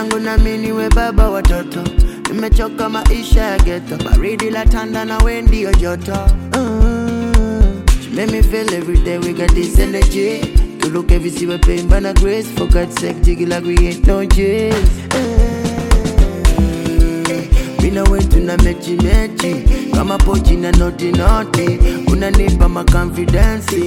langu na mimi niwe baba watoto nimechoka maisha ya geto baridi la tanda na we ndio joto Mm. She make me feel every day we got this energy to look every see we pain but not grace for God's sake jiggy like we ain't no jails mina wetu na mechi mechi kama pochi na noti noti unanipa makonfidensi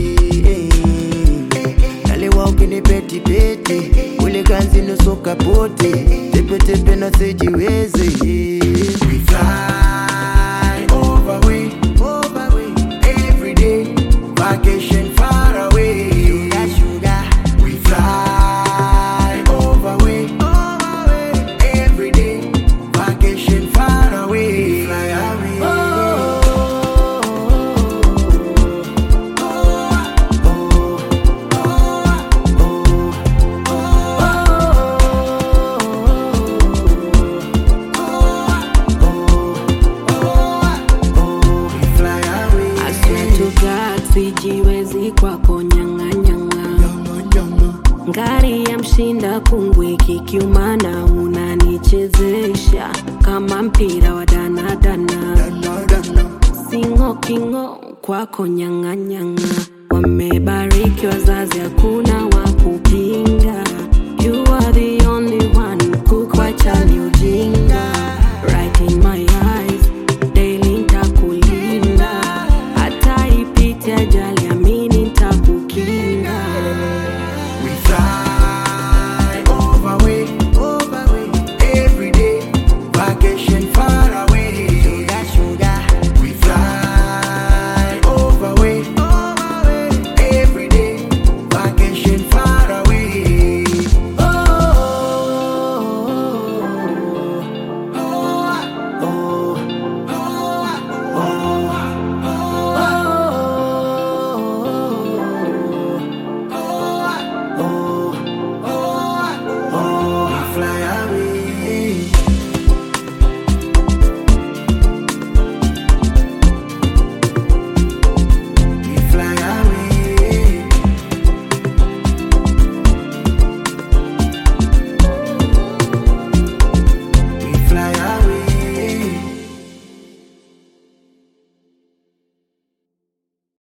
naliwa ukinipeti peti ule ganzi nusu kapoti tepetepe na sijiwezi We fly over we, over we, every day, vacation far away. Sugar, sugar. We fly over we, over we, every day, vacation far away. Fly away. We fly away. I swear to God sijiwezi kwako nyang'anyang'a ngari ya mshinda kungwi kikiumana unanichezesha kama mpira wa danadana singo kingo kwako nyang'anyang'a wamebariki wazazi hakuna wa